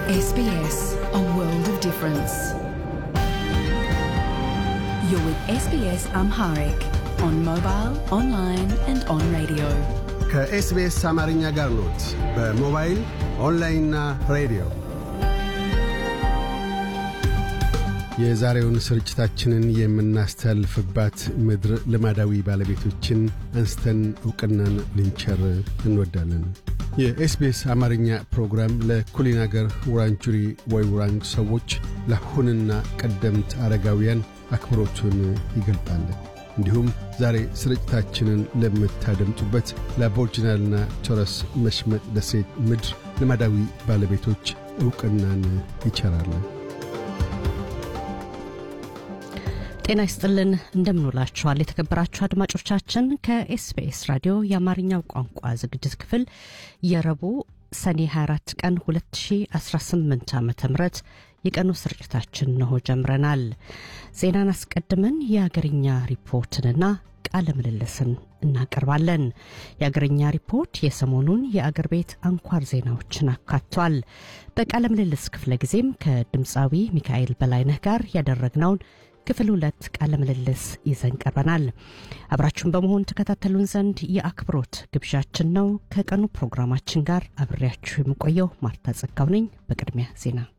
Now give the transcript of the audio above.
SBS, a world of difference. You're with SBS Amharic on mobile, online, and on radio. ከኤስቢኤስ አማርኛ ጋር ኖት። በሞባይል ኦንላይንና ሬዲዮ የዛሬውን ስርጭታችንን የምናስተላልፍባት ምድር ልማዳዊ ባለቤቶችን አንስተን ዕውቅናን ልንቸር እንወዳለን። የኤስቢኤስ አማርኛ ፕሮግራም ለኩሊን አገር ውራንጁሪ ወይ ውራንግ ሰዎች ለአሁንና ቀደምት አረጋውያን አክብሮቱን ይገልጣል። እንዲሁም ዛሬ ስርጭታችንን ለምታደምጡበት ለአቦርጅናልና ቶረስ መሽመጥ ደሴት ምድር ልማዳዊ ባለቤቶች ዕውቅናን ይቸራል። ጤና ይስጥልን እንደምንውላችኋል የተከበራችሁ አድማጮቻችን ከኤስቢኤስ ራዲዮ የአማርኛው ቋንቋ ዝግጅት ክፍል የረቡዕ ሰኔ 24 ቀን 2018 ዓ ም የቀኑ ስርጭታችን ነሆ ጀምረናል ዜናን አስቀድመን የአገርኛ ሪፖርትንና ቃለ ምልልስን እናቀርባለን የአገርኛ ሪፖርት የሰሞኑን የአገር ቤት አንኳር ዜናዎችን አካቷል በቃለ ምልልስ ክፍለ ጊዜም ከድምፃዊ ሚካኤል በላይነህ ጋር ያደረግነውን ክፍል ሁለት ቃለ ምልልስ ይዘን ቀርበናል። አብራችሁን በመሆን ተከታተሉን ዘንድ የአክብሮት ግብዣችን ነው። ከቀኑ ፕሮግራማችን ጋር አብሬያችሁ የምቆየው ማርታ ጸጋው ነኝ። በቅድሚያ ዜና